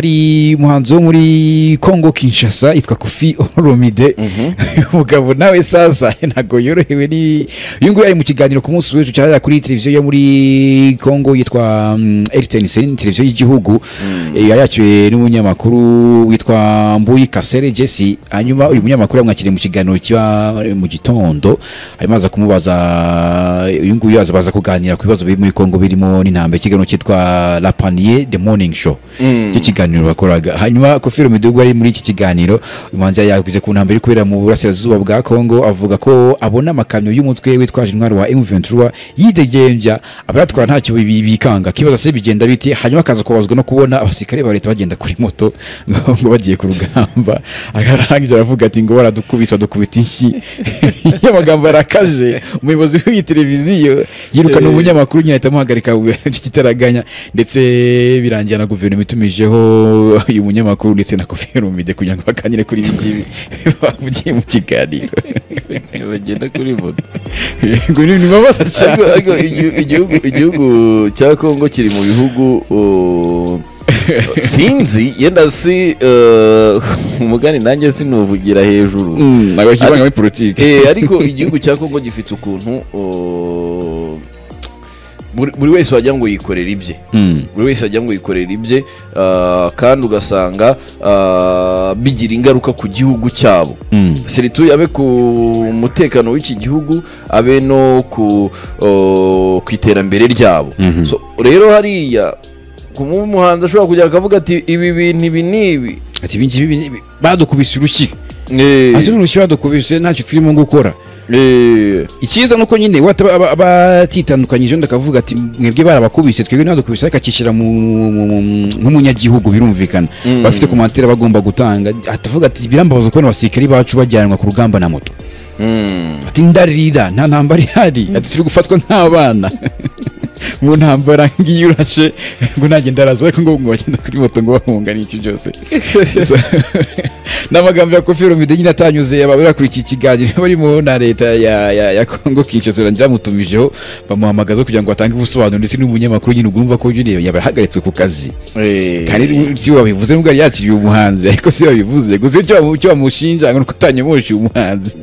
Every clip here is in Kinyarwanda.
hari umuhanzi wo muri congo kinshasa yitwa kofi oromide umugabo nawe saza ntabwo yorohewe ni uyu nguyu ari mu kiganiro ku munsi w'ejo cyahera kuri televiziyo yo muri congo yitwa rtnc ni televiziyo y'igihugu yari yakiriwe n'umunyamakuru witwa mbuyi kasere jesse hanyuma uyu munyamakuru yamwakiriye mu kiganiro kiba mu gitondo hanyuma aza kumubaza uyu nguyu aza baza kuganira ku bibazo biri muri congo birimo n'intambwe ikiganiro cyitwa la panier the morning show icyo kiganiro bakoraga hanyuma kofi midugu ari muri iki kiganiro uyu muhanzi yari yaguze ku ntambwe iri kubera mu burasirazuba bwa congo avuga ko abona amakamyo y'umutwe witwaje intwaro wa m23 yidegembya abayatwara ntacyo bi- bikanga kibaza se bigenda biti hanyuma akaza kubazwa no kubona abasirikare ba leta bagenda kuri moto ngo ngo bagiye ku rugamba akarangiza aravuga ati ngo baradukubise badukubita inshyi iyo magambo yarakaje umuyobozi w'iyi televiziyo yirukana umunyamakuru nyine ahita amuhagarika ikitaraganya ndetse birangira na guverinoma itumijeho uyu munyamakuru ndetse na koferumide kugira ngo baganire kuri ibi ngibi bavugiye mu kiganiro bagenda kuri moto ngo ni ibibazo cyane ariko ariko igihu- igihugu igihugu cya kongo kiri mu bihugu uh, sinzi yenda si uh, umugani nanjye sinuvugira hejuru ntabwo kivanga muri politiki Eh, ariko igihugu cya kongo gifite ukuntu uh, buri buri wese wagira ngo yikorera ibye Mm. buri wese wagira ngo yikorera ibye ah, kandi ugasanga ah, bigira ingaruka ku gihugu cyabo Mm. serituye abe ku mutekano w'iki gihugu abe no ku o, ku iterambere ryabo Mhm. So, rero hariya ku mu- umuhanzi ashobora kujya akavuga ati ibi bintu ibi n'ibi ati ibi ngibi ni ibi. badukubise urushyi Eh, ati n'urushyi badukubise ntacyo turimo gukora eh, icyiza nuko nyine wataba aba- abatitandukanyije undi akavuga ati mwebwe barabakubise twebwe ntibadukubise ariko akishyira mu- mu- mu- nk'umunyagihugu birumvikana Mm. bafite komantere bagomba gutanga atavuga ati birambabaza kubona abasirikari bacu bajyanwa ku rugamba na moto mm. ati ndarira nta ntambara ihari ati turi gufatwa nk'abana mu ntambara ngiyo urashe ngo ntagenda araza ariko ngo ngo bagenda kuri moto ngo bahunga n'iki byose So, n'amagambo ya kofi romide nyine atanyuze ababera kuri iki kiganiro barimo na leta ya ya ya kongo kinshasa rangira bamutumijeho bamuhamagaza kugira ngo atange ubusobanuro ndetse n'umunyamakuru nyine ugomba ko nyine yabahagaritse ku kazi Eh, kandi rero si wabivuze nubwo yari yakiriye umuhanzi ariko si wabivuze gusa icyo bamu- icyo bamushinja ngo ni uko atanyomoje umuhanzi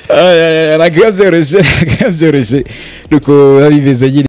Ay, ay, ay, ntabwo biba byoroshye ntabwo biba byoroshye nuko biba bimeze nyine